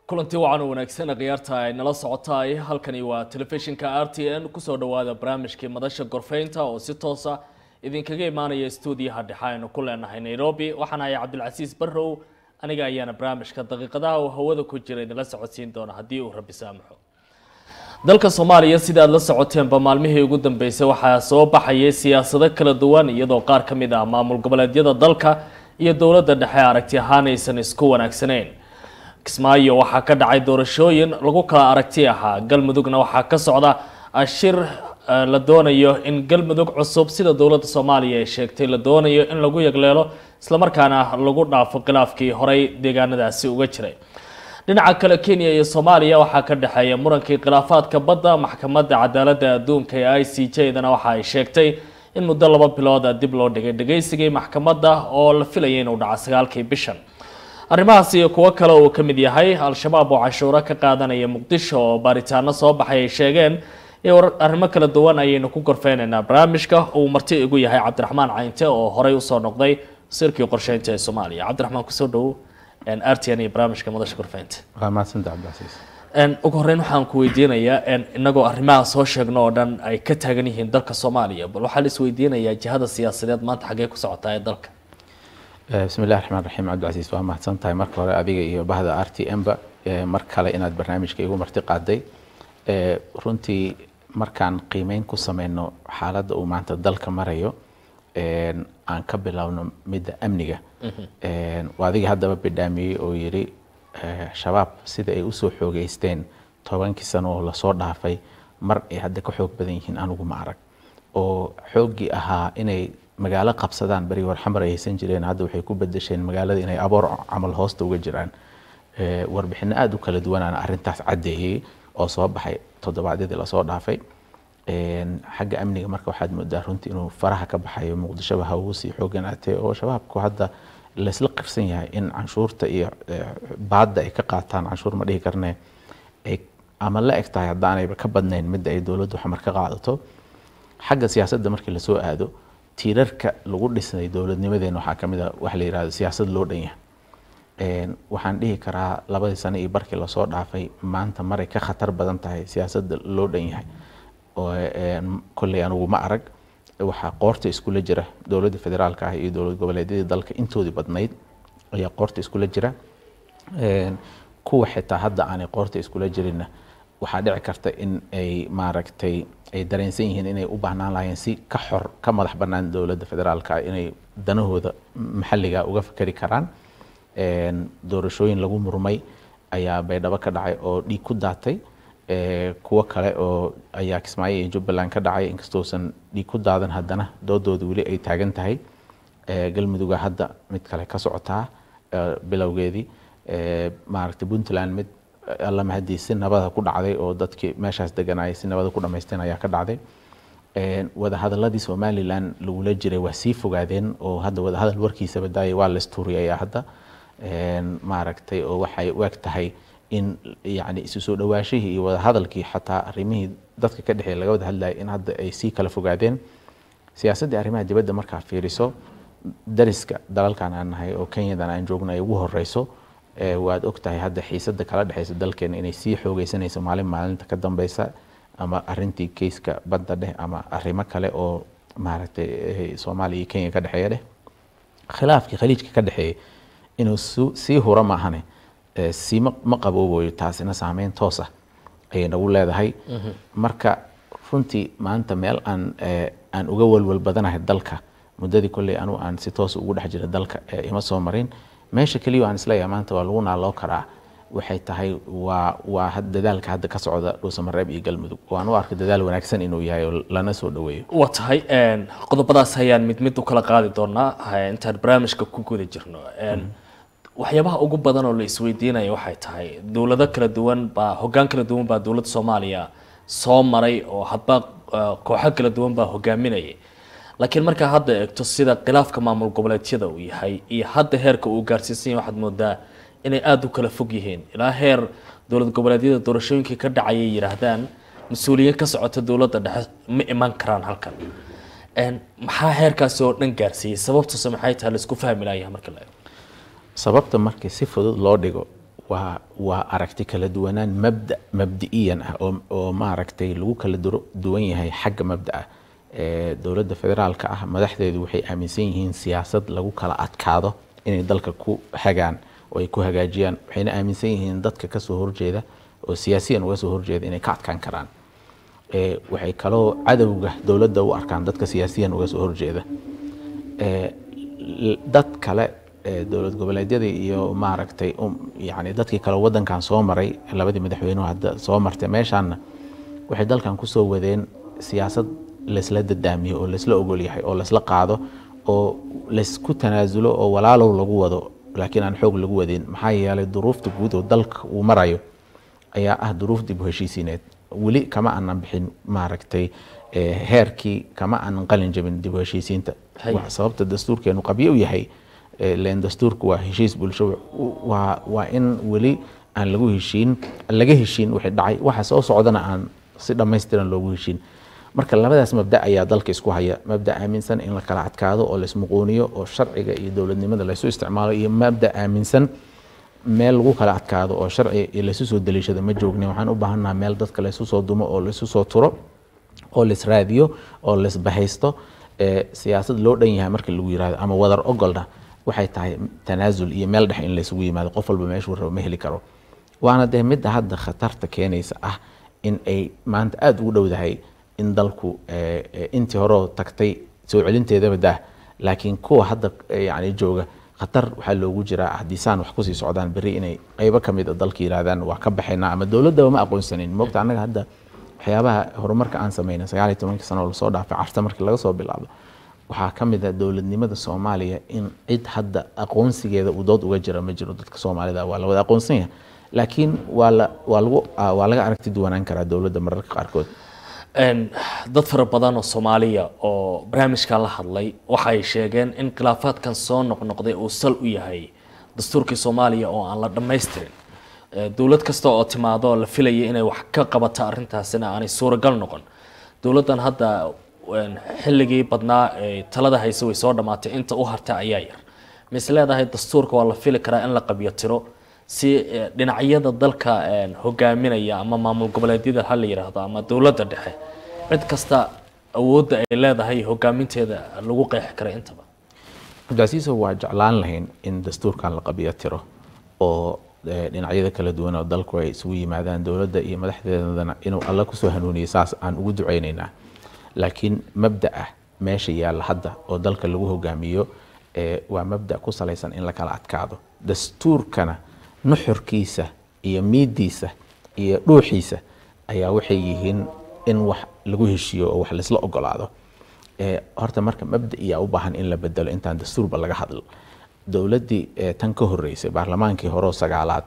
kulanti wacan u wanaagsan khiyaarta ay nala socotaay halkani waa telefishinka r t n kusoo dhawaada barnaamijkii madasha gorfeynta oo si toosa idinkaga imaanaya stuudiyaha dhexe aynu ku leenahay nairobi waxaan ahay cabdilcasiis barrow aniga ayaana barnaamijka daqiiqadaha uu hawada ku jira idinla socodsiin doona haddii uu rabi saamaxo dalka soomaaliya sida aad la socoteenba maalmihii ugu dambeysay waxaa soo baxayay siyaasado kala duwan iyadoo qaar ka mid ah maamul goboleedyada dalka iyo dowladda dhexe aragti ahaan aysan isku wanaagsanayn kismaayo waxaa ka dhacay doorashooyin lagu kala aragti ahaa galmudugna waxaa ka socda shir la doonayo in galmudug cusub sida dowladda soomaaliya ay sheegtay la doonayo in lagu yagleelo islamarkaana lagu dhaafo khilaafkii horey deegaanadaasi uga jiray dhinaca kale kenya iyo soomaaliya waxaa ka dhexeeya murankii khilaafaadka badda maxkamadda cadaaladda adduunka ee i c j dana waxa ay sheegtay in muddo laba bilooda dib loo dhigay dhageysigii maxkamadda oo la filayay inuu dhaco sagaalkii bishan arrimahaas iyo kuwo kale uu ka mid yahay al-shabaab oo cashuuro ka qaadanaya muqdisho oo baaritaano soo baxay ay sheegeen iyo arrimo kala duwan ayaynu ku gorfeynaynaa barnaamijka uu marti igu yahay cabdiraxmaan caynte oo horey usoo noqday sirkii qorsheynta ee soomaaliya cabdiraxmaan kusoo dhowo r t n iyo barnaamijka madasha gorfeynta waa mahadsanta cabdilcasiis ugu horeyn waxaan ku weydiinayaa inagoo arrimaha soo sheegno oo dhan ay ka taagan yihiin dalka soomaaliya bal waxaa la isweydiinayaa jihada siyaasadeed maanta xaggee ku socotaa ee dalka bismi illahi raxmaan raxiim cabdilcasiis waa mahadsan tahay marka hore adiga iyo bahda r t m ba mar kale inaad barnaamijka igu marti qaaday runtii markaan qiimeyn ku sameyno xaaladda uu maanta dalka marayo aan ka bilowno midda amniga adiga haddaba bidhaamiyey oo yidhi shabaab sida ay usoo xoogeysteen tobankii sano oo lasoo dhaafay mar ay hadda ka xoog badan yihiin anugu ma arag oo xooggii ahaa inay magaalo qabsadaan beri war xamar ay haysan jireen hadda waxay ku bedesheen magaalada inay aboor camal hoosta uga jiraan warbixino aada u kala duwanaana arrintaas caddeeyey oo soo baxay toddobaadyadii lasoo dhaafay xagga amniga marka waxaad moodaa runtii inuu faraha ka baxayo muqdishoba ha ugu sii xooganaatee oo shabaabku hadda laysla qirsan yahay in canshuurta iyo baadda ay ka qaataan canshuur ma dhihi karne ay ama la eg tahay haddaanayba ka badnayn midda ay dowladdu xamar ka qaadato xagga siyaasadda markii lasoo aado tiirarka lagu dhisnay dowladnimadeena waxaa kamid a waxa la yihahdo siyaasad loo dhan yahay waxaan dhihi karaa labadii sano iyo barkii lasoo dhaafay maanta maray ka khatar badan tahay siyaasadda loo dhan yahay kolley anugu ma arag waxaa qoorta iskula jira dowladda federaalka ah iyo dowlad goboleedyadii dalka intoodii badnayd ayaa qoorta iskula jira kuwa xitaa hadda aanay qoorta iskula jirinna waxaa dhici karta in ay maaragtay ay dareensan yihiin inay u baahnaan lahaayeen si ka xor ka madax bannaan dowladda federaalka ah inay danahooda maxalliga uga fikeri karaan doorashooyin lagu murmay ayaa baydhabo ka dhacay oo dhiig ku daatay kuwo kale oo ayaa kismaayo iyo jubbaland ka dhacay inkastoosan dhiig ku daadan haddana doodooda weli ay taagan tahay galmuduga hadda mid kale ka socotaa bilowgeedii maaragtay puntland mid alla mahadii si nabada ku dhacday oo dadkii meeshaas deganayay si nabada ku dhamaysteen ayaa ka dhacday wadahadaladii somalilan lagula jiray waa sii fogaadeen oo hadda wadahadal warkiisaba daayay waa la istuuriyayaa hadda maaragtay oo waxay u eg tahay in yani isu soo dhawaashihii iyo wadahadalkii xataa arrimihii dadka ka dhexeey laga wada hadlayay in hadda ay sii kala fogaadeen siyaasaddii arrimaha dibadda markaa fiiriso dariska dalalkan aan nahay oo kenyadan aan joogno ay ugu horeyso waad og tahay hadda xiisadda kala dhexeysa dalkeena inay sii xoogeysanayso maalin maalinta ka dambeysa ama arintii keyska badda dheh ama arrimo kale oo maaragtay soomaaliya iyo kenya ka dhexeeya dheh khilaafkii khaliijka ka dhexeeyay inuu sii huro maahane si ma qaboobayo taasina saameyn toos ah ayay nagu leedahay marka runtii maanta meel aan aan uga walwal badanahay dalka muddadii kolley anu aan si toos ugu dhex jira dalka ima soo marin meesha keliya aan isleeyahay maanta waa lagu naaloo karaa waxay tahay waa waa dadaalka hadda ka socda dhuusamareeb iyo galmudug waan u arka dadaal wanaagsan inuu yahay oo lana soo dhaweeyo waa tahay qodobadaas ayaan mid mid u kala qaadi doonaa intaan barnaamijka ku guda jirno waxyaabaha ugu badan oo la isweydiinaya waxay tahay dowlado kala duwan baa hoggaan kala duwan baa dowladda soomaaliya soo maray oo hadba kooxo kala duwan baa hogaaminayay laakiin markaa hadda eegto sida khilaafka maamul goboleedyada uu yahay iyo hadda heerka uu gaarsiisan yahay waxaad moodaa inay aada u kala fog yihiin ilaa heer dowlad goboleedyada doorashooyinkii ka dhacayay yidhaahdaan mas-uuliyiin ka socota dowladda dhexe ma iman karaan halkan maxaa heerkaasi oo dhan gaarsiiyey sababtuse maxay tahay laisku fahmi layahay marka la eego sababta markii si fudud loo dhigo waa waa aragti kala duwanaan mabda mabdi'iyan ah oo, oo maaragtay lagu kala duro- duwan yahay xagga mabda'a Eh, dowladda federaalka ah madaxdeedu waxay aaminsan yihiin siyaasad lagu kala adkaado inay dalka ku hagaan oo ay ku hagaajiyaan waxayna aaminsan yihiin dadka kasoo horjeeda oo siyaasiyan uga soo horjeeda inay ka adkaan karaan Eh, waxay kaloo cadowga dowladda u arkaan dadka siyaasiyan uga soo horjeeda Eh, l- dad kale eh, dowlad goboleedyadii iyo maaragtay um, yani dadkii kale wadankan soo maray labadii madaxweynuhu hadda soo martay meeshaanna waxay dalkan kusoo wadeen siyaasad laysla dadaamiyo oo laysla ogol yahay oo laysla qaado oo laysku tanaasulo oo walaalow lagu wado laakiin aan xoog lagu wadin maxaa yeelay duruufta guud oo dalka uu marayo ayaa ah duruuf dib u heshiisiineed weli kama aanan bixin maaragtay eh, heerkii kama aanan qalin jabin dib u heshiisiinta Hay. Wax sababta dastuurkeenu qabyo u yahay eh, leen dastuurku waa heshiis bulsho waa waa in weli aan lagu heshiin laga heshiin wixii dhacay waxa soo socdana aan si dhammaystiran loogu heshiin marka labadaas mabda ayaa dalka isku haya mabda aaminsan in la kala adkaado oo laismuquuniyo oo sharciga iyo dowladnimada laysu isticmaalo iyo mabda aaminsan meel lagu kala adkaado oo sharci iyo laysu soo daliishado ma joogni waxaan u baahannaha meel dadka laysu soo dumo oo laysu soo turo oo laisraadiyo oo laisbahaysto ee siyaasad loo dhan yahay marka lagu yirahdo ama wadar ogolna waxay tahay tanaasul iyo meel dhex in laysugu yimaado qof walba meeshuu rabo ma heli karo waana dee midda hadda khatarta keenaysa ah in ay maanta aada ugu dhowdahay in dalku eh, eh, intii horeo tagtay soo celinteedaba dah laakiin kuwa hadda eh, yani jooga khatar waxaa loogu jiraa haddii saan wax kusii socdaan berri inay qaybo ka mid a dalka yiraahdaan waa ka baxaynaa ama dowladdaba ma aqoonsanin moogta annaga hadda waxyaabaha horumarka aan sameynay sagaal iyo tobankii sano oo lasoo dhaafay carta markii laga soo bilaabo waxaa ka mid ah dowladnimada soomaaliya in cid hadda aqoonsigeeda uu dood uga jira ma jiro dadka soomaalida waa la wada aqoonsan yahay laakiin waa la waa lagu ah, waa laga aragti duwanaan karaa dowladda mararka qaarkood Een, dad fara badan oo soomaaliya oo barnaamijkan la hadlay waxay sheegeen in khilaafaadkan soo noqnoqday uu sal u yahay dastuurkii soomaaliya oo aan la dhammaystirin Eh, dowlad kasta oo timaado oo la filaya inay wax ka qabato arrintaasina aanay suuragal noqon dowladdan hadda een, xilligii badnaa ee talada haysa way soo dhammaatay inta u harta ayaa yar mise leedahay dastuurka waa la fili karaa in la qabyo tiro si eh, dhinacyada dalka een, hogaaminaya ama maamul goboleedyada ha la yiraahdo ama dowladda dhexe cid kasta awoodda ay leedahay hogaaminteeda lagu qeexi kara intaba cabdicasiiso waa jeclaan lahayn in dastuurkan la qabiyo tiro oo eh, dhinacyada kala duwan oo dalku ay isugu yimaadaan dowladda iyo madaxdeedana inuu alla kusoo hanuuniyo saas aan ugu ducaynaynaa laakiin mabda ah meesha yaalla hadda oo dalka lagu hogaamiyo eh, waa mabda ku salaysan in la kala adkaado dastuurkana nuxurkiisa iyo miidiisa iyo dhuuxiisa ayaa waxay yihiin in wax lagu heshiiyo oo wax laisla ogolaado Eh, horta marka mabda iyaa u baahan in la bedelo intaan dastuurba laga hadl dowladdii eh, tan ka horeysay baarlamaankii hore oo sagaalaad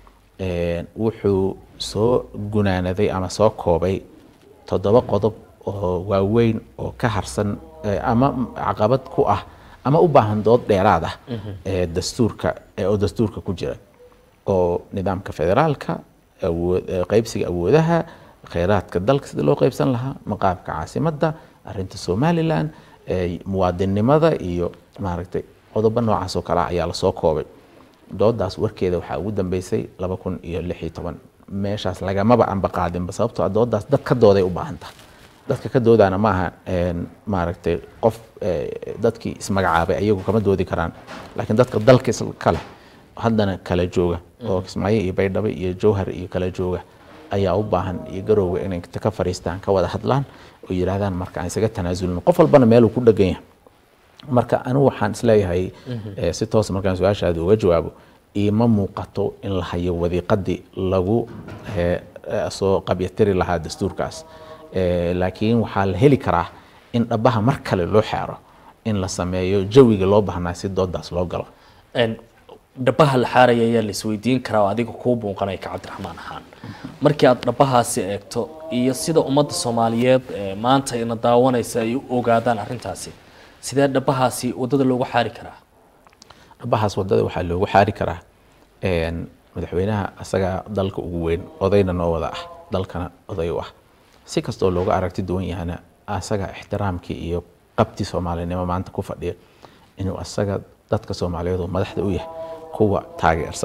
eh, wuxuu soo gunaanaday ama soo koobay toddoba qodob oo waaweyn oo ka harsan eh, ama caqabad ku ah ama u baahan dood dheeraad ah ee dastuurka eh, oo dastuurka ku jira oo nidaamka federaalka awood- eh, qaybsiga awoodaha kheyraadka dalka sida loo qaybsan lahaa maqaamka caasimadda arinta somalilan eh, muwaadinnimada iyo maaragtay qodobo noocaas oo kale ah ayaa lasoo koobay doodaas warkeeda waxaa ugu dambeysay laba kun iyo lix iyo toban meeshaas lagamaba anba qaadinba sababtoo ah doodaas dad ka dooday u baahan tahay dadka ka doodana maaha een, maaragtay qof eh, dadkii ismagacaabay ayagu kama doodi karaan laakiin dadka dalka iska leh haddana kala jooga oo kismaayo iyo baydhabo iyo jowhar iyo kala jooga ayaa u baahan iyo garowga inay inta ka fariistaan ka wada hadlaan oo yidhaahdaan marka aan isaga tanaasulno qof walbana meeluu ku dhegan yahay marka anigu waxaan isleeyahay eh, si toos markaan su-aashaada uga jawaabo iima muuqato in la hayo wadiiqadii lagu eh, eh, soo qabyatiri lahaa dastuurkaas Eh, laakiin waxaa la heli karaa in dhabaha mar kale loo xeero in la sameeyo jawiga loo baahnaa si doodaas loo galo Een, dhabaha la xaaraya ayaa la isweydiin karaa oo adiga kuu buuqanaya ka cabdiraxmaan ahaan markii aad dhabahaasi eegto iyo sida ummadda soomaaliyeed ee maanta ina daawanaysa ay u ogaadaan arrintaasi sidee dhabahaasi waddada loogu xaari karaa dhabahaas wadada waxaa loogu xaari karaa een, madaxweynaha asaga dalka ugu weyn odayna noo wada ah dalkana oday u ah si kastoo looga aragti duwan yahana asaga ixtiraamkii iyo qabti soomaalinimo maanta ku fadhiya inuu asaga dadka soomaaliyeed oo madaxda u yahay kuwa taageersan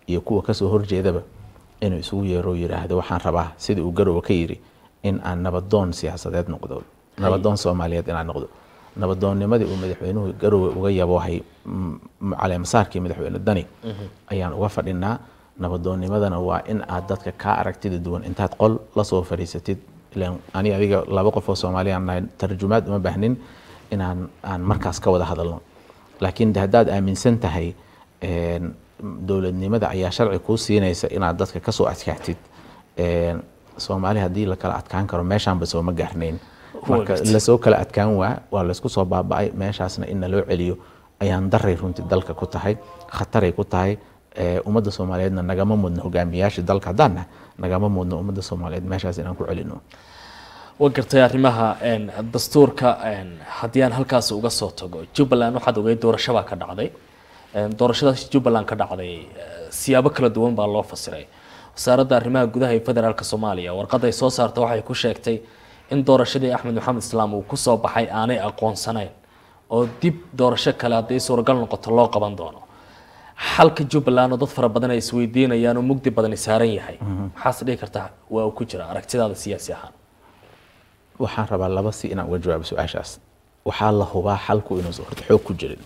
iyo kuwa kasoo horjeedaba inuu isugu yeero yidhaahdo waxaan rabaa sidii uu garowe ka yidhi in aan nabadoon siyaasadeed noqdo nabadoon soomaaliyeed inaan noqdo nabadoonnimadii uu madaxweynuhu garowe uga yaboohay caleemasaarkii madaxweyne dani ayaan uga fadhinaa nabadoonnimadana waa in aad dadka kaa aragtida duwan intaad qol lasoo fadhiisatid ilan ani adiga laba qof oo soomaaliyaan nahay tarjumaad uma baahnin inaan aan markaas ka wada hadalno laakiin de haddaad aaminsan tahay dowladnimada ayaa sharci kuu siinaysa inaad dadka kasoo adkaatid soomaali haddii la kala adkaan karo meeshaanba sooma gaarnayn marka lasoo kala adkaan waa waa laysku soo baaba'ay meeshaasna in naloo celiyo ayaan daray runtii dalka ku tahay khataray ku tahay ummadda soomaaliyeedna nagama mudno hogaamiyaasha dalka haddaanna nagama mudno ummadda soomaaliyeed meeshaas inaan ku celino wa gartay arrimaha dastuurka haddii aan halkaas uga soo tago jubbaland waxaad ogay doorashabaa ka dhacday doorashadaas jubbaland ka dhacday siyaabo kala duwan baa loo fasiray wasaaradda arrimaha gudaha ee federaalk soomaaliya warqadda ay soo saarta waxay ku sheegtay in doorashadii axmed maxamed islaam uu kusoo baxay aanay aqoonsanayn oo dib doorasho kale hadday suuragal noqoto loo qaban doono xalka jubbaland oo dad fara badan ay isweydiinayaan oo mugdi badani saaran yahay maxaase dhihi kartaa waa uu ku jira aragtidaada siyaasi ahaan waxaan rabaa laba si inaan uga jawaabo su-aashaas waxaa la hubaa xalku inuusan horta xoog ku jirin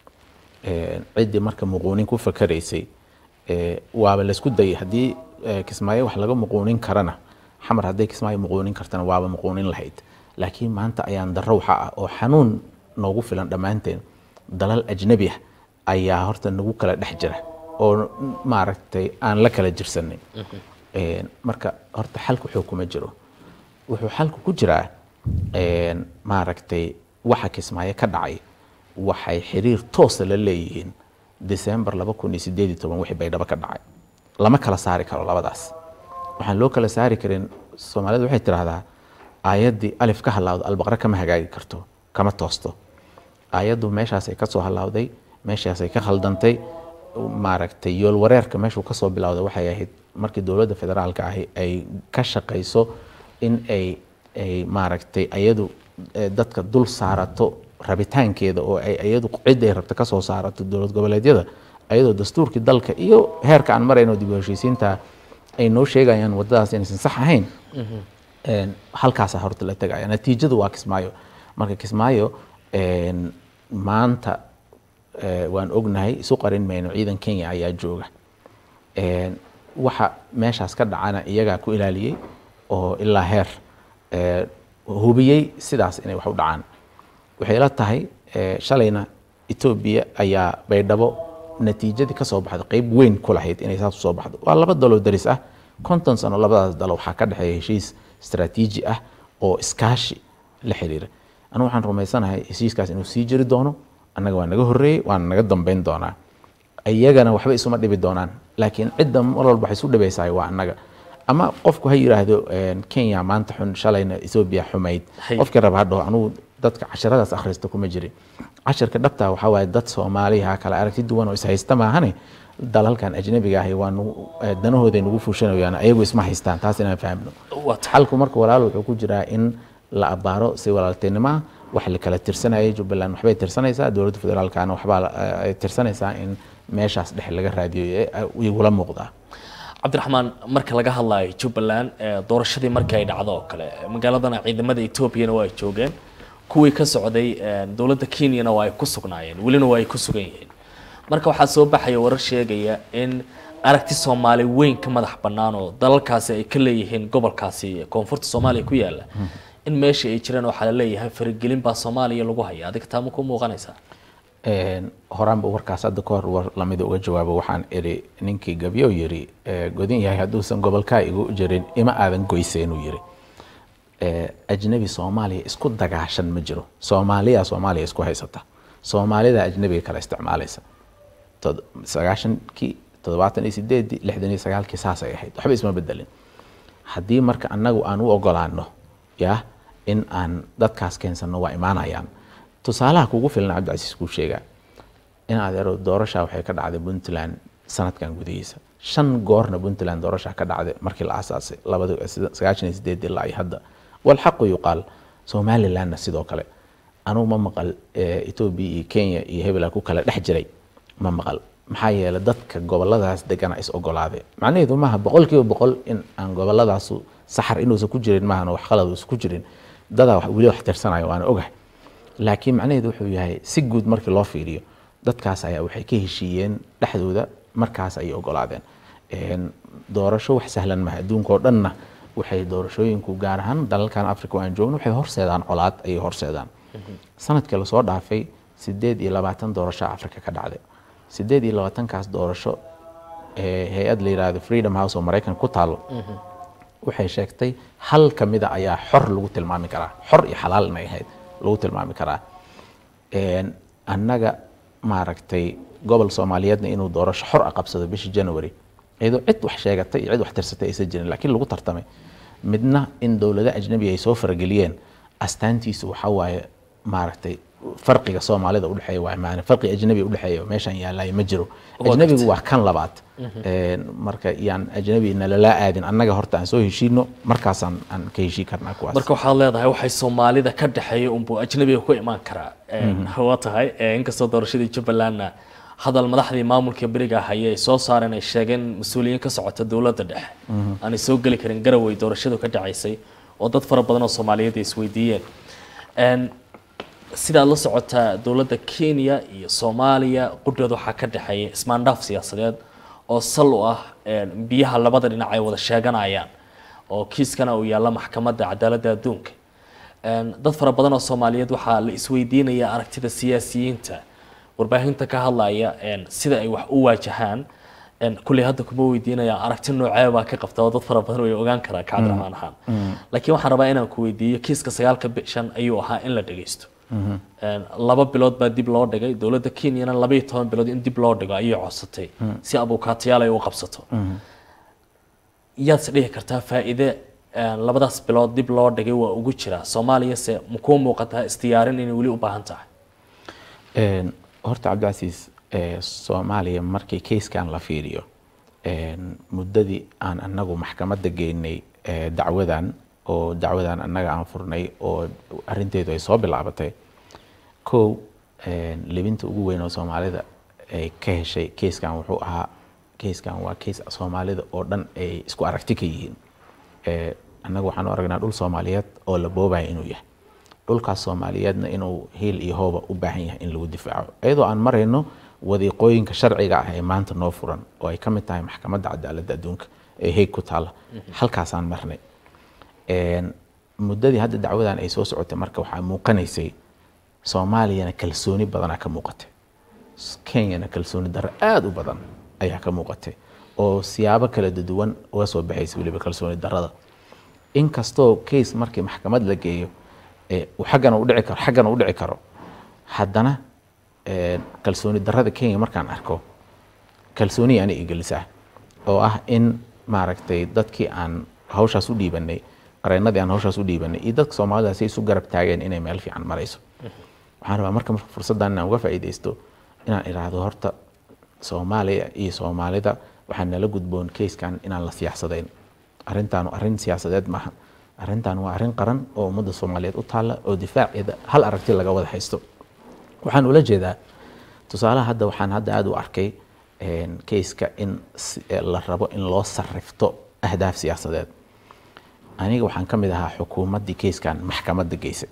ciddii marka muquunin ku fakaraysay waaba laysku dayay haddii kismaayo wax laga muquunin karana xamar hadday kismaayo muquunin kartana waaba muquunin lahayd laakiin maanta ayaan darro waxa ah oo xanuun noogu filan dhammaanteen dalal ajnabi ah ayaa horta nagu kala dhex jira oo maaragtay aan la kala jirsanin marka horta xalku xoog kuma jiro wuxuu xalku ku jiraa maaragtay waxa kismaayo ka dhacay waxay xiriir toosa la leeyihiin december laba kun iyo sideed iyo toban wixii baydhabo ka dhacay lama kala saari karo labadaas waxaan loo kala saari karin soomaalida waxay tidhaahdaa aayaddii alif ka halaawdo albaqre kama hagaagi karto kama toosto aayaddu meeshaasay kasoo halaawday meeshaasay ka khaldantay maaragtay yool wareerka meeshuu kasoo bilowday waxay ahayd markii dowladda federaalka ahi ay ka shaqayso in ay ay maaragtay ayadu dadka dul saarato rabitaankeeda oo ay iyadu cidda ay rabta kasoo saarato dowlad goboleedyada ayadoo dastuurkii dalka iyo heerka aan marayno dib u heshiisiinta ay noo sheegayaan wadadaas inaysan sax ahayn halkaasa horta la tegaya natiijadu waa kismaayo marka kismaayo maanta waan ognahay isu qarin mayno ciidan kenya ayaa jooga waxa meeshaas ka dhacana iyagaa ku ilaaliyey oo ilaa heer hubiyey sidaas inay wax u dhacaan waxay la tahay shalayna etoobiya ayaa baydhabo natiijadii kasoo baxda qeyb weyn ku lahayd inay saas usoo baxdo waa laba daloo daris ah konton sano labadaas dalo waxaa ka dhexeeya heshiis istaraatiiji ah oo iskaashi la xiriira anigu waxaan rumaysanahay heshiiskaas inuu sii jiri doono annaga waa naga horreeyey waana naga dambeyn doonaa iyagana waxba isuma dhibi doonaan laakiin cidda mar walba waxay isu dhibaysahay waa annaga ama qofku ha yiraahdo kenya maanta xun shalayna etoobiya xumayd qofkii raba hadhaho anugu dadka casharadaas akhrista kuma jirin casharka dhabta waxaa waaye dad soomaaliha kala aragti duwan oo ishaysta maahane dalalkan ajnabiga ahi waa danahooday nagu fuushanayaan ayagu isma haystaan taas inaan fahmno xalku marka walaal wuxuu ku jiraa in la abaaro si walaaltinimo ah wax la kala tirsanayay jubbaland waxbay tirsanaysaa dowladda federaalkana waxbaa ay tirsanaysaa in meeshaas dhexe laga raadiyo igula muuqdaa cabdiraxmaan marka laga hadlayo jubbaland doorashadii markii ay dhacdo oo kale magaaladana ciidamada etoobiyana waa ay joogeen kuwii ka socday dowladda kenyana waa ay ku sugnaayeen welina waa ay ku sugan yihiin marka waxaa soo baxaya warar sheegaya in aragti soomaali weyn ka madax bannaan oo dalalkaasi ay ka leeyihiin gobolkaasi koonfurta soomaaliya ku yaala in meesha ay jiraan waxaa la leeyahay faragelin baa soomaaliya lagu haya adiga taa ma ku muuqanaysaa horaanba warkaas hadda ka hor war lamida uga jawaabo waxaan iri ninkii gabyo yiri godin yahay hadduusan gobolkaa igu jirin ima aadan goyseenuu yiri ajnabi soomaaliya isku dagaashan ma jiro soomaaliya soomaaliya isku haysata soomaalida ajnabiga kala isticmaalaysa sagaashankii toddobaatan iyo sideedii lixdan iyo sagaalkii saasay ahayd waxba isma bedelin haddii marka annagu aan u ogolaano ya in aan dadkaas keensano waa imaanayaan tusaalaha kugu filan cabdicasiis kuu sheegaa in adeero doorasha waxay ka dhacday puntland sanadkan gudihiisa shan goorna puntland doorasha ka dhacday markii la aasaasay labada sagaashan iyo sideed ilaa iyo hadda walxaqu yuqaal somalilandna sidoo kale anugu ma maqal etoobiya iyo kenya iyo hebela ku kala dhex jiray ma maqal maxaa yeelay dadka goboladaas degana is ogolaadeen macnaheedu maaha boqolkiiba boqol in aan goboladaasu saxar inuusan ku jirin maahan wax qalad uusan ku jirin dadaa wax- weli wax tirsanayo waana ogahay laakiin macnaheedu wuxuu yahay si guud markii loo fiiriyo dadkaas ayaa waxay ka heshiiyeen dhexdooda markaas ayay ogolaadeen Een, doorasho wax sahlan maha adduunka oo dhanna waxay doorashooyinku gaar ahaan dalalkan africa oo aan joogno waxay horseedaan colaad ayay horseedaan sanadkii lasoo dhaafay sideed iyo labaatan doorasho africa ka dhacday sideed iyo labaatankaas doorasho ee hay-ad la yidhaahdo freedom house oo maraykanka ku taalo waxay sheegtay hal ka mida ayaa xor lagu tilmaami karaa xor iyo xalaal inay ahayd lagu tilmaami karaa Een, annaga maaragtay gobol soomaaliyeedna inuu doorasho xor a qabsado bishii january iyadoo cid wax sheegatay iyo cid wax tirsatay aysan jirin laakiin lagu tartamay midna in dowlado ajnabi ay soo farageliyeen astaantiisu waxaa waaye maaragtay farqiga soomaalida udhexeeya waa maana farqi ajnabi udhexeeya meeshan yaalaay ma jiro Waa ajnabigu gartay. waa kan labaad Een, marka yaan ajnabi nalala aadin annaga horta aan soo heshiino markaasaan aan ka heshii karnaa kuwaas marka waxaad leedahay waxay soomaalida ka dhexeeya unbuu ajnabiga ku imaan karaa waa tahay eh, inkastoo doorashadii jubbalandna hadal madaxdii maamulka beriga hayay ay soo saareen ay sheegeen mas-uuliyiin ka socota dowladda dhexe aanay soo geli karin garawey doorashadu ka dhacaysay oo dad fara badan oo soomaaliyeed ay isweydiiyeen Een, sidaad la socotaa dowladda kenya iyo soomaaliya qudhooda waxaa ka dhexeeya ismaandhaaf siyaasadeed oo sal u ah een, biyaha labada dhinac ay wada sheeganayaan oo kiiskana uu yaalla maxkamadda cadaaladda adduunka Een, dad fara badan oo soomaaliyeed waxaa la isweydiinaya aragtida siyaasiyiinta warbaahinta ka hadlaya een, sida ay wax u waajahaan een, kulley hadda kuma weydiinaya aragti noocee baa ka qabta oo dad fara badan way ogaan karaa kacabdiraxmaan ahaan laakiin waxaan rabaa inaan ku weydiiyo kiiska sagaalka bishan ayuu ahaa in la dhageysto Een, laba bilood baa dib loo dhigay dowladda kenyana laba iyo toban bilood in dib loo dhigo ayay codsatay si abukaatayaal ay u qabsato yaad is dhihi kartaa faa'iide een, labadaas bilood dib loo dhigay waa ugu jira soomaaliya se makuu muuqataa isdiyaarin inay weli u baahan tahay Een, horta cabdicasiis ee, soomaaliya markii keyskan la fiiriyo een, muddadii aan annagu maxkamadda geynay ee, dacwadan oo dacwadan annaga aan furnay oo arrinteedu ay soo bilaabatay kow een, libinta ugu weyn oo soomaalida ay ka heshay keyskan wuxuu ahaa keyskan waa keys soomaalida oo dhan ay isku aragti ka yihiin Ee, annaga waxaan u aragnaa dhul soomaaliyeed oo la boobaya inuu yahay dhulkaas soomaaliyeedna inuu hiil iyo hooba u baahan yahay in lagu difaaco iyadoo aan marayno wadiiqooyinka sharciga ah ee maanta noo furan oo ay ka mid tahay maxkamadda cadaaladda adduunka ee heeg ku taalla halkaasaan marnay Een, muddadii hadda dacwadan ay soo socotay marka waxaa muuqanaysay soomaaliyana kalsooni badanaa ka muuqatay kenyana kalsooni darro aada u badan ayaa ka muuqatay oo siyaabo kala duwan uga soo baxaysa weliba kalsooni darrada inkastoo case markii maxkamad la geeyo ee uu xaggana u dhici karo xaggana u dhici karo haddana ee, kalsooni darrada kenya markaan arko kalsooni ani igelisaa oo ah in maaragtay dadkii aan hawshaas u dhiibanay qareenadii aan hawshaas u dhiibanay iyo dadka soomaalida si isu garab taageen inay meel fiican marayso waxaan rabaa marka marka fursaddan inaan uga faa'iidaysto inaan idhaahdo horta soomaaliya iyo soomaalida waxaa nala gudboon keyskan inaan la siyaasadeyn arrintaanu arrin siyaasadeed maaha arrintan waa arrin qaran oo ummadda soomaaliyeed u taalla oo difaaceeda hal aragti laga wada haysto waxaan ula jeedaa tusaalaha hadda waxaan hadda aada u arkay een, keyska in si- ee, la rabo in loo sarrifto ahdaaf siyaasadeed aniga waxaan ka mid ahaa xukuumaddii keyskan maxkamadda geysay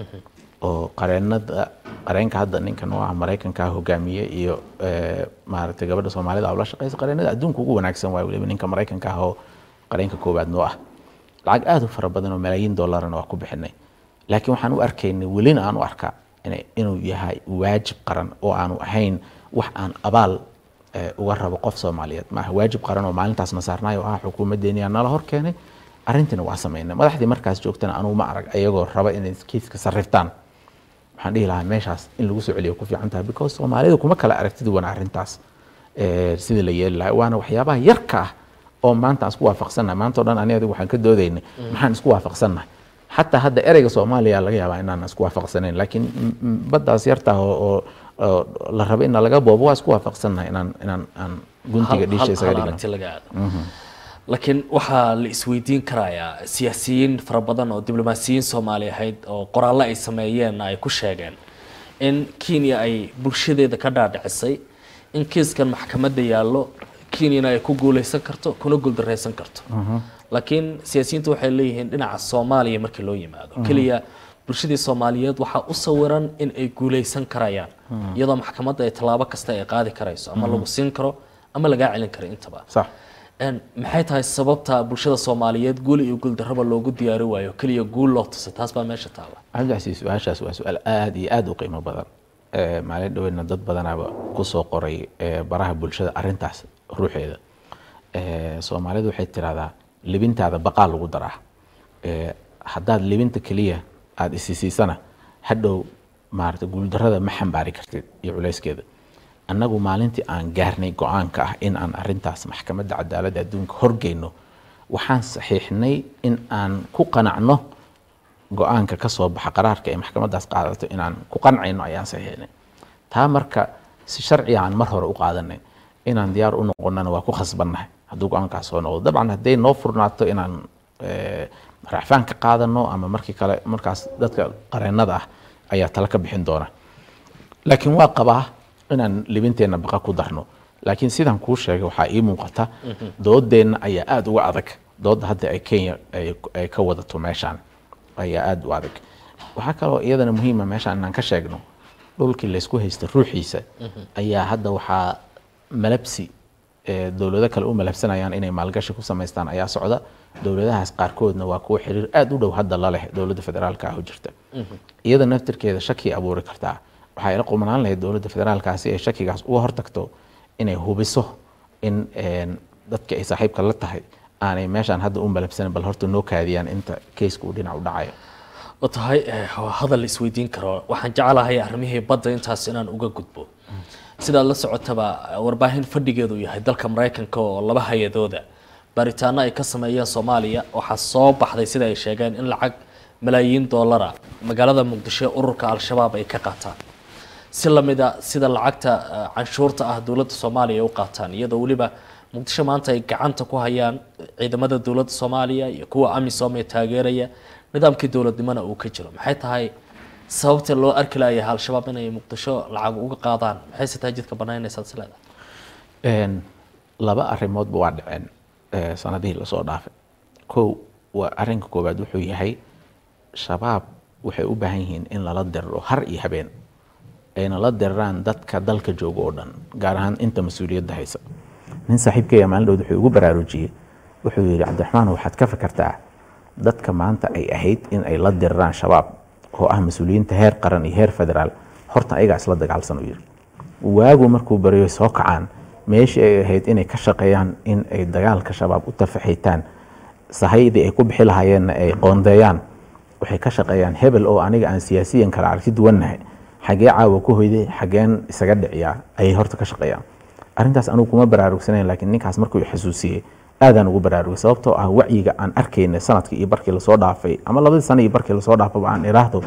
oo qareenada qareenka hadda ninkan oo ah maraykanka hogaamiye iyo ee, maaragtay gabadha soomaalida ula shaqeysa qareenada adduunka ugu wanaagsan waay weliba ninka maraykanka ah oo qareenka koowaad noo ah lacag aada u fara badan oo malaayiin dollarna waa ku bixinay laakiin waxaan u arkaynay welina aan u arkaa inay- inuu yahay waajib qaran oo aanu ahayn wax aan abaal ee, uga rabo qof soomaaliyeed maaha waajib qaran oo maalintaasna saarnaay oo ah xukuumaddeeni aa nala hor keenay arrintiina waa samaynay madaxdii markaas joogtana anugu ma arag ayagoo raba inay kiiska sarriftaan waxaan dhihi lahaa meeshaas in lagu soo celiyo ku fiican tahay because soomaalida kuma kala aragtidi wana arrintaas ee, sidii la yeeli lahaa waana waxyaabaha yarka ah oo maanta aan isku waafaqsannahay maanta o dhan ani adigu waxaan ka doodaynay maxaan isku waafaqsannahay xataa hadda ereyga soomaaliya laga yaabaa inaan isku waafaqsanayn laakiin m- m- baddaas yarta ah oo oo- oo la rabo in laga boobo waa isku waafaqsannahay inaan inaan aan guntiga Hal- dhiisha hal- isaga hal dhigno aragti laga aado laakiin waxaa la isweydiin karayaa siyaasiyiin fara badan oo diblomaasiyiin soomaali ahayd oo qoraallo ay sameeyeen ay ku sheegeen in kenya ay bulshadeeda ka dhaadhicisay in kiiskan maxkamadda yaallo kenyana ay ku guuleysan karto kuna guuldareysan karto laakiin siyaasiyiintu waxay leeyihiin dhinaca soomaaliya markii loo yimaado keliya bulshadii soomaaliyeed waxaa u sawiran in ay guuleysan karayaan iyadoo maxkamadda ay tallaabo kasta ay qaadi karayso ama lagu siin karo ama lagaa celin karo intaba sax Een, maxay tahay sababta bulshada soomaaliyeed guul iyo guuldarraba loogu diyaari waayo keliya guul loo tusa taas baa meesha taala cabdicasiis su-aashaas waa su-aal aada iyo aada u qiimo badan Eh, maalin dhaweydna dad badanaaba kusoo qoray eh, baraha bulshada arintaas ruuxeeda Eh, soomaalidu waxay tirahdaa libintaada baqaa lagu daraa Eh, haddaad libinta keliya aada isisiisana hadhow maarata guuldarrada ma xambaari kartid iyo culayskeeda annagu maalintii aan gaarnay go-aanka ah in aan arintaas maxkamadda cadaaladda adduunka horgeyno waxaan saxiixnay in aan ku qanacno go-aanka ka soo baxa qaraarka ay maxkamaddaas qaadato inaan ku qancayno ayaan saxiixnay taa marka si sharciga aan mar hore u qaadanay inaan diyaar u noqonana waa ku khasbannahay hadduu go-aankaas soo noqdo dabcan hadday noo furnaato inaan eh, racfaan ka qaadano ama markii kale markaas dadka qareennada ah ayaa tala ka bixin doona laakiin waa qabaa inaan libinteenna baqa ku darno laakiin sidaan kuu sheegay waxaa ii muuqata doodeenna ayaa aada uga adag doodda hadda ay kenya ay ay ka wadato meeshaan ayaa aada u adag waxaa kaloo iyadana muhiima meeshaan inaan ka sheegno dhulkii laysku haysta ruuxiisa ayaa hadda waxaa malabsi ee dowlado kale u malabsanayaan inay maalgashi ku samaystaan ayaa socda dowladahaas qaarkoodna waa kuwa xiriir aada u dhow hadda la leh dowladda federaalka ah oo jirta iyada naftirkeeda shaki abuuri kartaa waxaa ila qumanaan lahayd dowladda federaalka si ay shakigaas uga hortagto inay hubiso in een, dadka ay saaxiibka la tahay aanay meeshaan hadda u malabsanin bal horta noo kaadiyaan inta keysku uu dhinac u dhacayo oo tahay eh, waa hadal la isweydiin karo waxaan jeclahay arrimihii badda intaas inaan uga gudbo sidaad la socotaba eh, warbaahin fadhigeedu yahay dalka maraykanka oo laba hay-adooda baaritaano ay ka sameeyeen soomaaliya waxaa soo baxday sida ay sheegeen in lacag malaayiin doolara magaalada muqdisho ee ururka al-shabaab ay ka qaataan si lamida sida lacagta eh, canshuurta ah dowladda soomaaliya ay u qaataan iyadoo weliba muqdisho maanta ay gacanta ku hayaan ciidamada dowladda soomaaliya iyo kuwa amisom ee taageeraya nidaamkii dowladnimona uu ka jiro maxay tahay sababta loo arki layahay al-shabaab inay muqdisho lacag uga qaadaan maxayse tahay jidka banaynaysaad is leedahay Een, laba arrimoodba waa dhaceen eh, sanadihii lasoo dhaafay kow waa arrinka koowaad wuxuu yahay shabaab waxay u baahan yihiin in lala diriro har iyo habeen ayna la diriraan dadka dalka jooga oo dhan gaar ahaan inta mas-uuliyadda haysa nin saaxiibkaya maalin dhowd wuxuu igu baraarujiyey wuxuu yidhi cabdiraxmaan waxaad ka fikirtaa dadka maanta ay ahayd in ay la diriraan shabaab oo ah mas-uuliyiinta heer qaran iyo heer federaal horta ayagaa isla dagaalsan u yidhi waagu markuu baryo soo kacaan meeshii ay ahayd inay ka shaqeeyaan in ay dagaalka shabaab u tafaxiitaan sahaydii ay ku bixi lahaayeenna ay qoondeeyaan waxay ka shaqeeyaan hebel oo aniga aan siyaasiyan kala aragti duwannahay xagee caawa ku hoyday xageen isaga dhiciyaa ayay horta ka shaqeeyaan arrintaas anugu kuma baraarugsanayn laakiin ninkaas markuu i xasuusiyey aadaan ugu baraarugay sababtoo ah wacyiga aan arkayna sanadkii iyo barkii lasoo dhaafay ama labadii sano iyo barkii lasoo dhaafaba aan iraahdo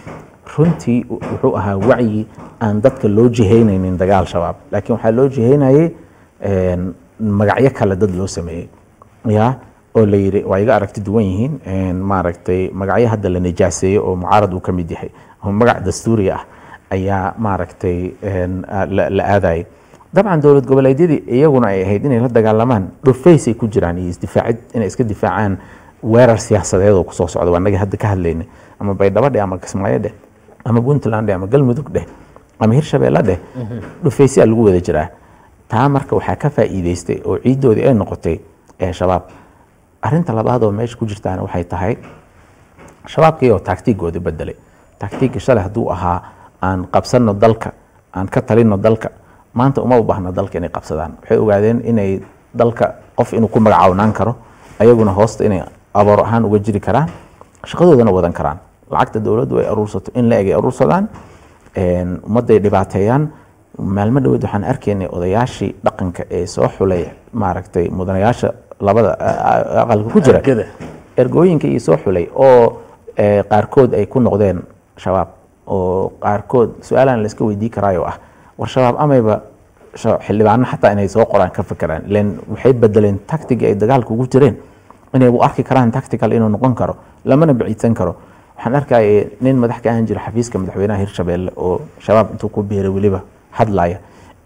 runtii wuxuu ahaa wacyi aan dadka loo jihaynaynin dagaal shabaab laakiin waxaa loo jihaynayay een, magacyo kale dad loo sameeyey ya oo la yidhi waa iga aragti duwan yihiin een, maaragtay magacyo hadda la nijaaseeyo oo mucaarad uu ka mid yahay oo magac dastuuri ah ayaa maaragtay een, a- la la aadayay dabcan dowlad goboleedyadii iyaguna ay ahayd inay la dagaalamaan dhufaysay ku jiraan iyo isdifaacid inay iska difaacaan weerar siyaasadeed oo kusoo socda waa naga hadda ka hadlaynay ama baydhabo dheh ama kismaayo dheh ama puntland dheh ama galmudug dheh ama hirshabeelle dheh dhufaysyaa lagu wada jiraa taa marka waxaa ka faa'iideystay oo ciiddoodii ay noqotay ee shabaab arrinta labaad oo meesha ku jirtaana waxay tahay shabaabkii oo taagtiigoodii bedelay taagtiigga shalay hadduu ahaa aan qabsanno dalka aan ka talinno dalka maanta uma u baahna dalka inay qabsadaan waxay ogaadeen inay dalka qof inuu ku magacawnaan karo ayaguna hoosta inay aboor ahaan uga jiri karaan shaqadoodana wadan karaan lacagta dowladdu ay aruursato in la eg ay aruursadaan een, ummadday dhibaateeyaan maalmo dhaweed waxaan arkaynay odayaashii dhaqanka ee soo xulay maaragtay mudanayaasha labada a- a- aqalka ku jira Ergada. ergooyinka iyo soo xulay oo eh, qaarkood ay ku noqdeen shabaab oo qaarkood su-aalaan la iska weydii karaayo ah war shabaab amayba sha- xildhibaano xataa inay soo qoraan ka fekeraan ilen waxay bedeleen tactiga ay dagaalka ugu jireen inay u arki karaan tactical inuu noqon karo lamana baciidsan karo waxaan arkaya nin madax ka ahaan jira xafiiska madaxweynaha hirshabeelle oo shabaab intuu ku biiray weliba hadlaya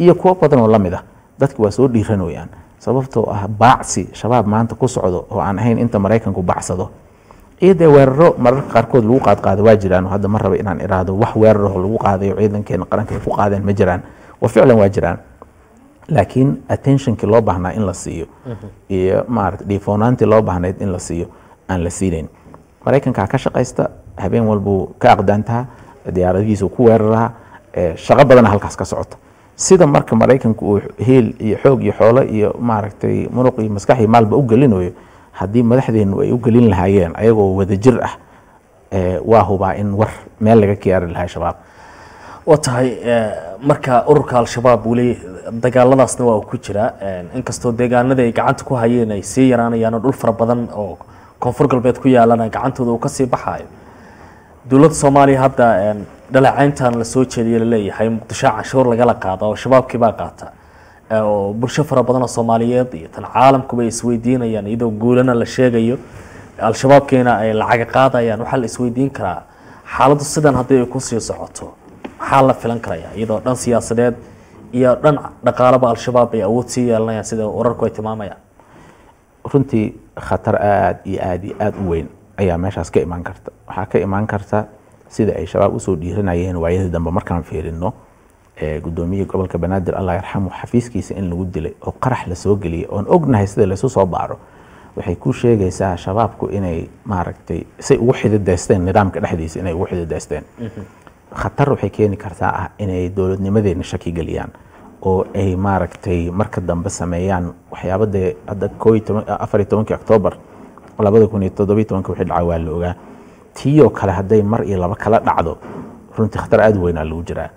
iyo kuwo badan oo lamid ah dadki waa soo dhiiranayaan sababtoo ah baacsi shabaab maanta ku socdo oo aan ahayn inta maraykanku bacsado iyo dee weeraro mararka qaarkood lagu qaadqaado waa jiraan oo hadda ma raba inaan iraahdo wax weeraroo lagu qaadayo ciidankeena qaranka ay ku qaadeen ma jiraan wa ficlan waa jiraan laakiin attentionkii loo baahnaa in la siiyo iyo maarata dhiifoonaantii loo baahnayd in la siiyo aan la siinayn maraykankaa ka shaqaysta habeen walbuu ka aqdaantaa diyaaradihiisu ku weeraraha shaqo badana halkaas ka socota sida marka maraykanku uu heel iyo xoog iyo xoolo iyo maaragtay muruq iyo maskax iyo maalba u gelinayo haddii madaxdeenu ay u gelin lahaayeen ayagoo wadajir ah waa hubaa in war meel laga kiyaari lahaa shabaab waa tahay marka ururka al-shabaab weli dagaaladaasna waa uu ku jiraa inkastoo deegaanada ay gacanta ku hayeen ay sii yaraanayaan oo dhul fara badan oo koonfur galbeed ku yaalana gacantooda uu kasii baxaayo dowladda soomaaliya hadda dhaleecayntan la soo jeediye laleeyahay muqdisho canshuur lagala qaada oo shabaabkii baa qaata oo bulsho fara badan oo soomaaliyeed iyo tan caalamkuba ay isweydiinayaan iyadoo guulana la sheegayo al-shabaabkiina ay lacaga qaadayaan waxaa la isweydiin karaa xaaladdu sidan haddii ay kusii socoto maxaa la filan karaya iyadoo dhan siyaasadeed iyo dhan dhaqaalaba al-shabaab ay awood sii yeelanayaan sida wararku ay tilmaamayaan runtii khatar aada iyo aada iyo aada u weyn ayaa meeshaas ka imaan karta waxaa ka imaan karta sida ay shabaab usoo dhiiranayeen waayadii dambe markaan fiirino guddoomiyihii gobolka banaadir allah yarxamu xafiiskiisa in lagu dilay oo qarax lasoo geliyay oon ognahay sida laysu soo baaro waxay ku sheegaysaa shabaabku inay maaragtay say ugu xididaysteen nidaamka dhexdiisa inay ugu xididaysteen khatar waxay keeni kartaa ah inay dowladnimadeena shaki geliyaan oo ay maaragtay marka dambe sameeyaan waxyaaba dee hadda koo iyo toban afar iyo tobankii octoobar labada kun iyo toddobiyo tobanka wixii dhacay waa la ogaa tiiyoo kale hadday mar iyo laba kala dhacdo runtii khatar aada u weynaa lagu jiraa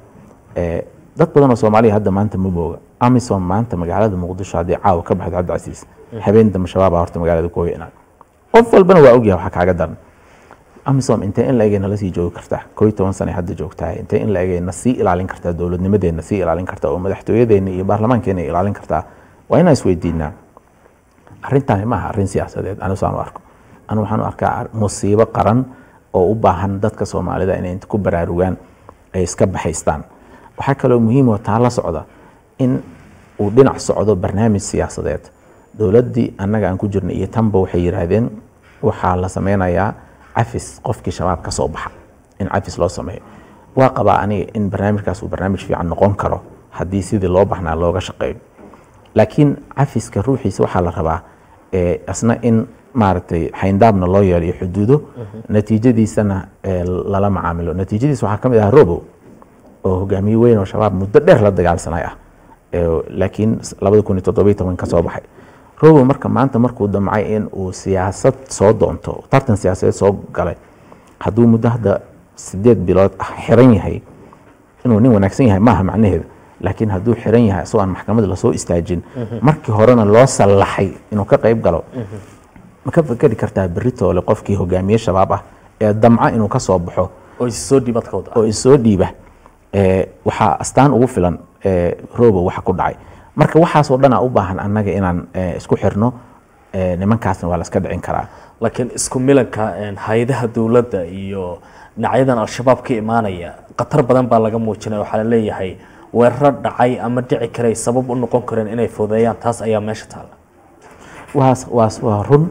dad badan oo soomaaliya hadda maanta ma booga amisom maanta magaalada muqdisho haddii caawa ka baxdo cabdicasiis habeen dambe shabaabaa horta magaalada ku hoyanaa qof walbana waa ogyahay waxaa kaaga daran amisom intee in la egay nala sii joogi kartaa koo iyo toban sana hadda joogtaa intee in la egay na sii ilaalin kartaa dowladnimadeena sii ilaalin kartaa oo madaxtooyadeena iyo baarlamaankeena ilaalin kartaa waa inaan isweydiinaa arrintaani maaha arrin siyaasadeed anigu saan u arko anigu waxaan u arkaa musiibo qaran oo u baahan dadka soomaalida inay inta ku baraarugaan ay iska baxaystaan waxaa kaloo muhiim oo taa la socda in uu dhinac socdo barnaamij siyaasadeed dowladdii annaga aan ku jirnay iyo tanba waxay yidhaahdeen waxaa la sameynayaa cafis qofkii shabaab ka soo baxa in cafis loo sameeyo waa qabaa aniga in barnaamijkaas uu barnaamij fiican noqon karo haddii sidii loo baxnaa looga shaqeeyo laakiin cafiska ruuxiisa waxaa la rabaa asna in maaragtay xayndaabna loo yeelo iyo xuduudo natiijadiisana lala macaamilo natiijadiisa waxaa ka mid ah robow oo hogaamiye weyn oo shabaab muddo dheer la dagaalsanay ah laakiin labada kun iyo toddobiyo toban ka soo baxay robow marka maanta markuu damcay in uu siyaasad soo doonto tartan siyaasadeed soo galay hadduu muddo hadda sideed bilood ah xiran yahay inuu nin wanaagsan yahay maaha macnaheedu laakiin hadduu xiran yahay isagoo aan maxkamada lasoo istaajin markii horena loo sallaxay inuu ka qayb galo ma ka fekeri kartaa beritoole qofkii hogaamiye shabaab ah ee damca inuu ka soo baxo oo issoo dhiibadkooda oo isoo dhiiba waxaa astaan ugu filan robo waxa ku dhacay marka waxaasoo dhanaa u baahan annaga inaan isku xirno nimankaasna waa la iska dhicin karaa laakiin isku milanka hay-adaha dowladda iyo dhinacyadan al-shabaab ka imaanaya khatar badan baa laga muujinaya waxaa la leeyahay weeraro dhacay ama dhici karay sabab u noqon kareen inay fudeeyaan taas ayaa meesha taalla waas waas waa run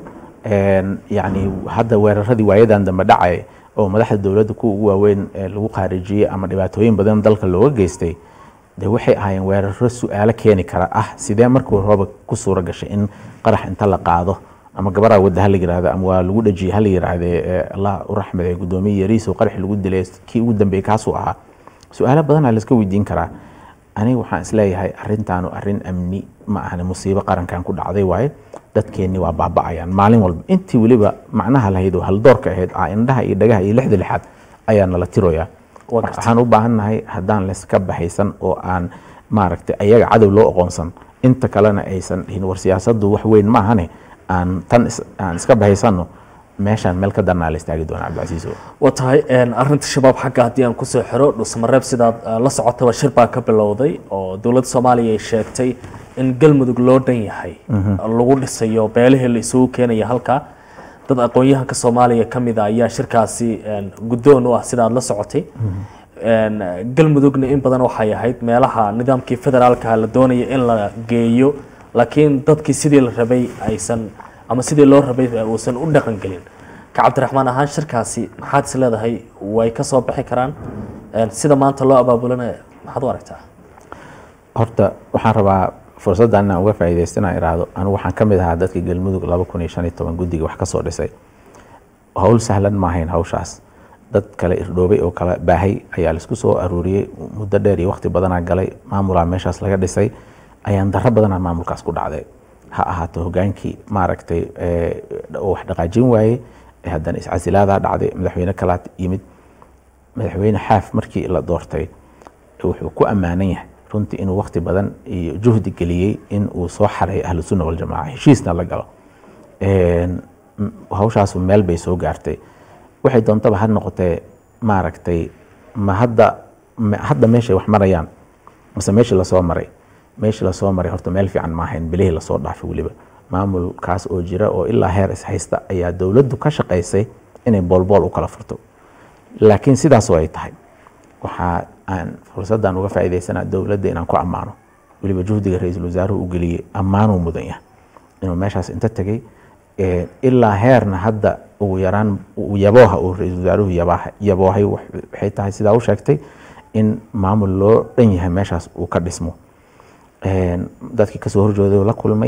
yacni hadda weeraradii waayadan dambe dhacay oo madaxda dowladda kuwa ugu waaweyn lagu khaarijiyey ama dhibaatooyin badan dalka looga geystay de waxay ahaayeen weeraro su-aalo keeni kara ah sidee markuu rooba ku suura gashay in qarax inta la qaado ama gabaraa wadda hala yirahdo ama waa lagu dhajiyey hala yirahde allah u raxmade guddoomiye yariis oo qaraxi lagu dilay kii ugu dambeeyey kaasuu ahaa su-aalo badanaa laiska weydiin karaa aniga waxaan isleeyahay arrintaanu arrin amni ma ahane musiibo qarankan ku dhacday waaye dadkeenni waa baaba'ayaan maalin walba intii weliba macnaha lahayd oo haldoorka ahayd aa indhaha iyo dhagaha iyo lixda lixaad ayaa nala tiroyaa waxaan u baahannahay haddaan layska baxaysan oo aan maaragtay ayaga cadow loo aqoonsan inta kalena aysan dhihin war siyaasaddu wax weyn ma ahane aan tan aan iska baxaysanno meeshaan meel ka darnaa la istaagi doona cabdicasiis waa tahay arinta shabaab xagga haddii aan kusoo xiro dhusmareeb sidaad la socotaba shir baa ka bilowday oo dowladda soomaaliya ay sheegtay in galmudug loo dhan yahay lagu dhisayo beelihii la isugu keenaya halkaa dad aqoon-yahanka soomaaliya ka mid a ayaa shirkaasi guddoon u ah sida aad la socotay galmudugna in badan waxay ahayd meelaha nidaamkii federaalka la doonaya in la geeyo laakiin dadkii sidii la rabay aysan ama sidii loo rabay uusan u dhaqan gelin ka cabdiraxmaan ahaan shirkaasi maxaad is leedahay way ka soo bixi karaan sida maanta loo abaabulana maxaad u aragtaa horta waxaan rabaa fursaddan inaan uga faa'iidaysto inaan iraahdo anigu waxaan ka mid ahaa dadka galmudug laba kun iyo shan iyo toban guddiga wax ka soo dhisay hawl sahlan ma ahayn hawshaas dad kale irdhoobay oo kala baahay ayaa laisku soo aruuriyey muddo dheer iyo waqti badanaa galay maamulaa meeshaas laga dhisay ayaan darro badanaa maamulkaas ku dhacday ha ahaato hogaankii maaragtay oo wax dhaqaajin waayey haddana iscasilaadaa dhacday madaxweyne kalaad yimid madaxweyne xaaf markii la doortay wuxuu ku ammaanan yahay runtii inuu waqti badan iyo juhdi geliyey in uu soo xareeyo ahlu sunna waljamaaca heshiisna la galo hawshaasu meel bay soo gaartay waxay doontaba ha noqotee maaragtay ma hadda hadda meeshay wax marayaan mase meeshii lasoo maray meeshii lasoo maray horta meel fiican ma ahayn bilihii lasoo dhaafay weliba maamulkaas oo jira oo ilaa heer ishaysta ayaa dowladdu ka shaqaysay inay boolbool u kala furto laakiin sidaasoo ay tahay waxaa aan fursaddan uga faa'iidaysanaa dowladda inaan ku ammaano weliba juhdiga ra-iisul wasaaruhu u geliyey ammaanuu mudan yahay inuu meeshaas inta tegey ilaa heerna hadda ugu yaraan yabooha uu ra-iisul wasaaruhu yaboohay waxay tahay sidaa u sheegtay in maamul loo dhan yahay meeshaas uu ka dhismo dadkii kasoo horjooday la kulmay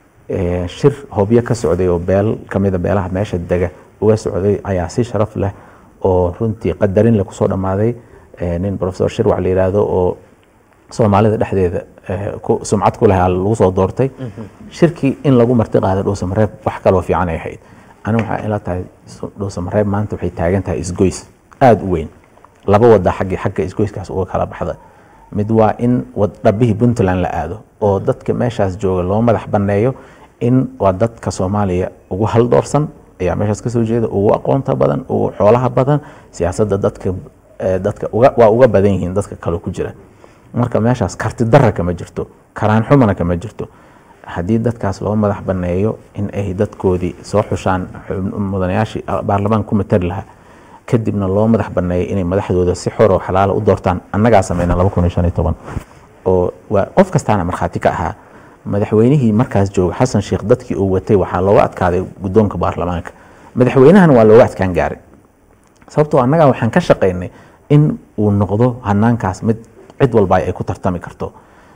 shir hobyo ka socday oo beel kamida beelaha meesha dega uga socday ayaa si sharaf leh oo runtii qadarin leh kusoo dhammaaday nin professor shirwac la yiraahdo oo soomaalida dhexdeeda sumcad ku leh lagu soo doortay shirkii in lagu marti qaado dhuusamareeb wax kaloo fiican ay ahayd anigu waxaa ila tahay dhuusamareeb maanta waxay taagan tahay isgoys aada u weyn laba wada xaggi xagga isgoyskaas uga kala baxda mid waa in dhabihii puntland la aado oo dadka meeshaas jooga loo madax banneeyo in waa dadka soomaaliya ugu haldoorsan ayaa meeshaas kasoo jeeda ugu aqoonta badan ugu xoolaha badan siyaasadda dadka dadka waa uga badan yihiin dadka kale ku jira marka meeshaas karti dara kama jirto karaan xumana kama jirto haddii dadkaas loo madax banneeyo in ay dadkoodii soo xushaan mudanayaashii baarlamaan ku matari lahaa kadibna loo madax banneeyo inay madaxdooda si xor oo xalaala u doortaan annagaa sameyna laba kun iyo shan iyo toban oo waa qof kastaana markhaati ka ahaa madaxweynihii markaas jooga xasan sheekh dadkii uu watay waxaa looga adkaaday guddoonka baarlamaanka madaxweynahana waa looga adkaan gaaray sababtoo annagaa waxaan ka shaqaynay in uu noqdo hanaankaas mid cid walba ay ku tartami karto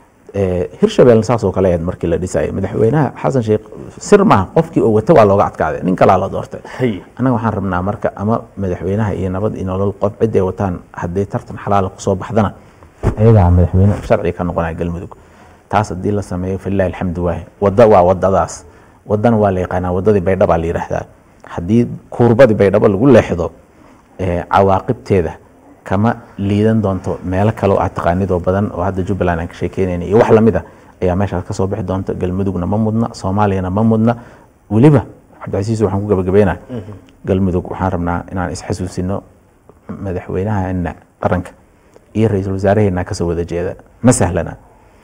hirshabelle saasoo kale ahayd markii la dhisayay madaxweynaha xasan sheekh sir maaha qofkii oo wata waa looga adkaaday nin kalaa la doortay annaga waxaan rabnaa marka ama madaxweynaha iyo nabad iyo nolol qof cid ay wataan haddii tartan xalaala kusoo baxdana ayagaa madaxweyne sharciga ka noqonaya galmudug taas haddii la sameeyo falilahi alxamdu waahi wadda waa wadadaas waddana waa la yaqaanaa waddadii baydhaba la yidhaahdaa haddii kuurbadii baydhabo lagu leexdo cawaaqibteeda kama liidan doonto meelo kale oo aad taqaanid oo badan oo hadda jubbaland aan ka sheekeynayna iyo wax lamid a ayaa meeshaas kasoo bixi doonta galmudugna ma mudna soomaaliyana ma mudna weliba cabdicasiis waxaan ku gabagabeynaa galmudug waxaan rabnaa inaan isxasuusino madaxweynahaena qaranka iyo ra-iisul wasaaraheena kasoo wada jeeda ma sahlana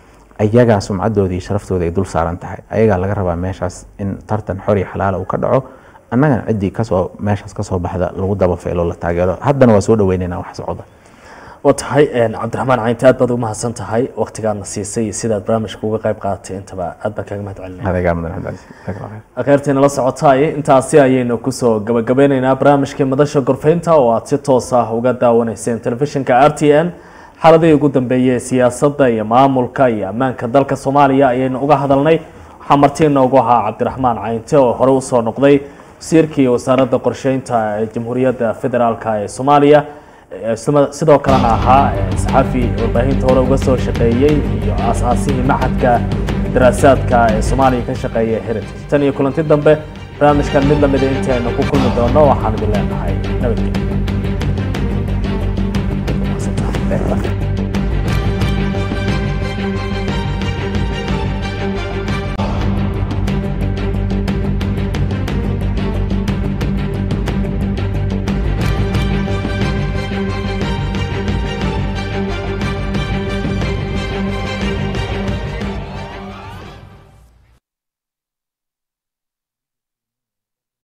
ayagaa sumcadoodii sharaftooda ay dul saaran tahay ayagaa laga rabaa meeshaas in tartan xor iyo xalaala uu ka dhaco annagana ciddii kasoo meeshaas kasoo baxda lagu dabafeelo la taageero haddana waa soo dhaweyneynaa wax socda waa tahay cabdiraxmaan caynti aad baad u mahadsan tahay waktigaadna siisay iyo sidaad barnaamijka uga qayb qaadatay intaba aad baan kaaga mahad celinaya adeegaa mudan cabdicasiis akheyrtiina la socotaay intaasi ayaynu kusoo gabagabeyneynaa barnaamijkii madasha gorfeynta oo aad si toos ah uga daawanayseen telefishinka r t n xaaladihii ugu dambeeyey siyaasadda iyo maamulka iyo ammaanka dalka soomaaliya ayaynu uga hadalnay waxaa marti inoogu ahaa cabdiraxmaan caynte oo hore usoo noqday wasiirkii wasaaradda qorsheynta ee jamhuuriyadda federaalka ee soomaaliya sidoo kalena ahaa saxafi warbaahinta hore uga soo shaqeeyey iyo aasaasihii maxadka daraasaadka ee soomaaliya ka shaqeeya heritage tan iyo kulanti dambe barnaamijkan mid lamida intii aynu ku kulmi doono waxaan idin leenahay nabadgelyo